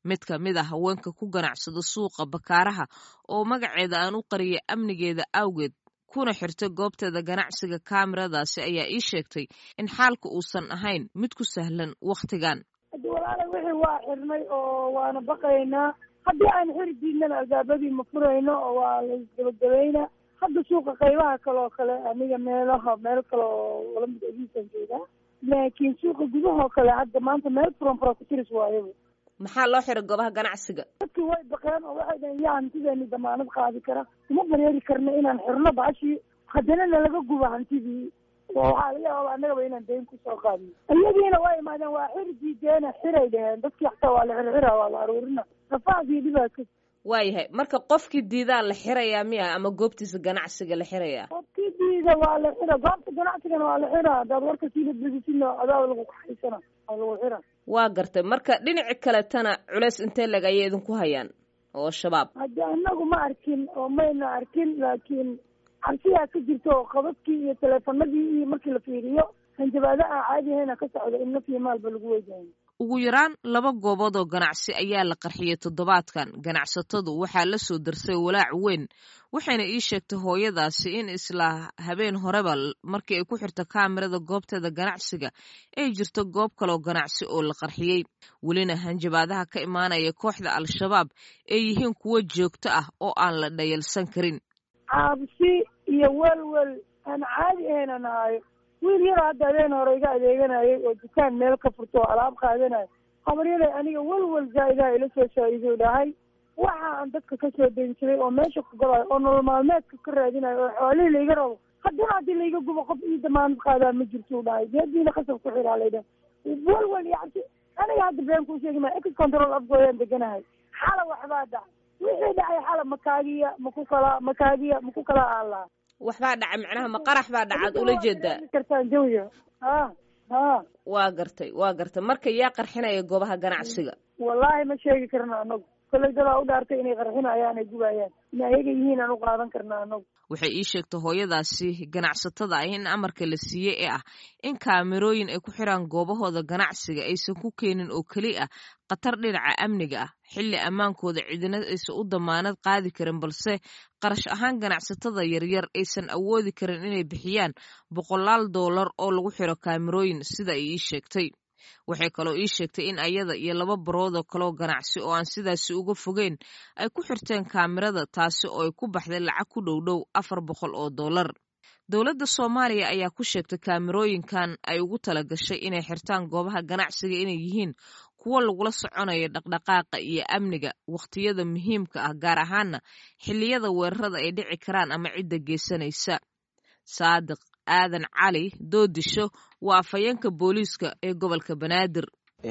mid ka mid a haweenka ku ganacsada suuqa bakaaraha oo magaceeda aan u qariyay amnigeeda awgeed kuna xirtay goobteeda ganacsiga kaamiradaasi ayaa ii sheegtay in xaalka uusan ahayn mid ku sahlan wakhtigan haddi walaala wixii waa xirnay oo waana baqaynaa haddii aan xiri diidnana albaabadii ma furayno oo waa laisgabagabayna hadda suuqa qaybaha kale oo kale aniga meelaha meel kale oo lamid ediisan joogaa laakiin suuqa gudahoo kale hadda maanta meel furan fura ku tiris waayo maxaa loo xiray goobaha ganacsiga dadkii way baqeen oo waxay dhaheen yaa hantideeni damaanad qaadi kara uma bareeri karna inaan xirno bashii haddana nalaga gubo hantidii waxaa laga yaaba annagaba inaan dayn kusoo qaadno iyadiina waa imaadeen waa xir diideena xiray dhaheen dadkii xataa waa la xirxira waa la aruurina rafaadii dhibaa ka waayahay marka qofkii diidaa la xirayaa miya ama goobtiisa ganacsiga la xirayaa qofkii diida waa la xira goobta ganacsigana waa la xira haddaad warka siila bedisina adaaba lagu kaxaysana waa lagu xira waa gartay marka dhinaci kaletana culeys intee leg ayay idinku hayaan oo shabaab haddi anagu ma arkin oo mayna arkin laakiin cabsiyaa ka jirta oo qabadkii iyo teleefanadii iyo markii la fiiriyo hanjabaada aan caadi ahayna ka socda in naf iyo maalba lagu weydahay ugu yaraan laba goobood oo ganacsi ayaa la qarxiyey toddobaadkan ganacsatadu waxaa la soo darsay walaac weyn waxayna ii sheegtay hooyadaasi in isla habeen horeba markii ay ku xirta kaamirada goobteeda ganacsiga ay jirto goob kaleoo ganacsi oo la qarxiyey welina hanjabaadaha ka imaanaya kooxda al-shabaab ay yihiin kuwo joogto ah oo aan la dhayalsan karin caabsi iyo welwel aan caadi ahayna nahayo wiil yaro hadda habeen hore iga adeeganayay oo dukaan meel ka furto oo alaab qaadanayo habaryaday aniga welwel zaa-idaha ila soo shaa'ido dhahay waxa aan dadka ka soo dayn jiray oo meesha ku galayo oo nolol maalmeedka ka raadinayo oo xoolihii laiga rabo haddana haddii laiga gubo qof ii damaanad qaadaa ma jirto u dhahay geediina qasab ku xiraa laydha welwel iyo cabsi aniga hadda been kuu sheegi maa ex control afgooyaan deganahay xala waxbaa dhac wixii dhacay xala makaagiya maku kala makaagiya maku kala aalaa waxbaa dhacay macnaha ma qarax baa dhacaad ula jeedaa kartaan jawiya ha ha waa gartay waa gartay marka yaa qarxinaya goobaha ganacsiga wallaahi ma sheegi karna anagu kolley dadaa u dhaartay inay qarxinayaan ay gubayaan in ayaga yihiin aan u qaadan karna anagu waxay ii sheegtay hooyadaasi ganacsatada ah in amarka la siiyey ee ah in kaamirooyin ay ku xiraan goobahooda ganacsiga aysan ku keenin oo keli ah khatar dhinaca amniga ah xilli ammaankooda cidina aysan u damaanad qaadi karin balse qarash ahaan ganacsatada yaryar aysan awoodi karin inay bixiyaan boqolaal doolar oo lagu xiro kaamirooyin sida ay ii sheegtay waxay kaloo ii sheegtay in ayada iyo laba baroodoo kaloo ganacsi oo aan sidaasi uga fogeyn ay ku xirteen kaamirada taasi oo ay ku baxday lacag ku dhow dhow afar boqol oo dollar dowladda soomaaliya ayaa ku sheegtay kaamirooyinkan ay ugu tala gashay inay xirtaan goobaha ganacsiga inay yihiin kuwo lagula soconayo dhaqdhaqaaqa iyo amniga wakhtiyada muhiimka ah gaar ahaana xilliyada weerarada ay dhici karaan ama cidda geysanaysa saadiq aadan cali doodisho waa afhayeenka booliiska ee gobolka banaadir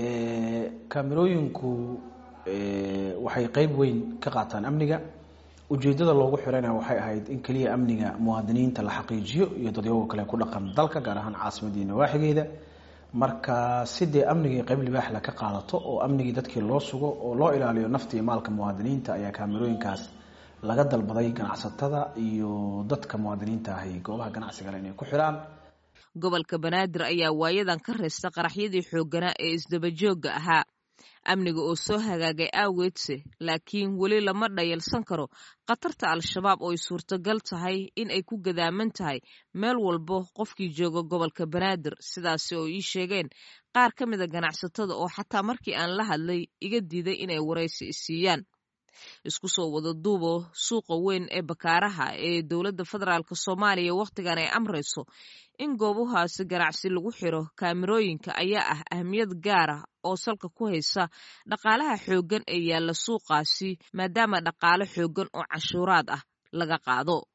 kaamirooyinku waxay qeyb weyn ka qaataan amniga ujeedada loogu xirana waxay ahayd in keliya amniga muwaadiniinta la xaqiijiyo iyo dadyago kale ku dhaqan dalka gaar ahaan caasimadii nawaaxigeeda marka si dee amnigii qeyb libaaxla ka qaadato oo amnigii dadkii loo sugo oo loo ilaaliyo nafta iyo maalka muwaadiniinta ayaa kaamirooyinkaas laga dalbaday ganacsatada iyo dadka muwaadiniinta ahi goobaha ganacsigale inay ku xiraan gobolka banaadir ayaa waayadan ka reysta qaraxyadii xoogganaa ee isdabajooga ahaa amniga oo soo hagaagay aaweedse laakiin weli lama dhayalsan karo khatarta al-shabaab oo ay suurtagal tahay in ay ku gadaaman tahay meel walbo qofkii jooga gobolka banaadir sidaasi oo ii sheegeen qaar ka mida ganacsatada oo xataa markii aan la hadlay iga diiday inay waraysi isiiyaan isku soo wada duubo suuqa weyn ee bakaaraha ee dowladda federaalk soomaaliya wakhtigan ay amrayso in goobahaasi ganacsi lagu xiro kaamirooyinka ayaa ah ahmiyad gaar ah oo salka ku haysa dhaqaalaha xooggan ee yaalla suuqaasi maadaama dhaqaale xooggan oo canshuuraad ah laga qaado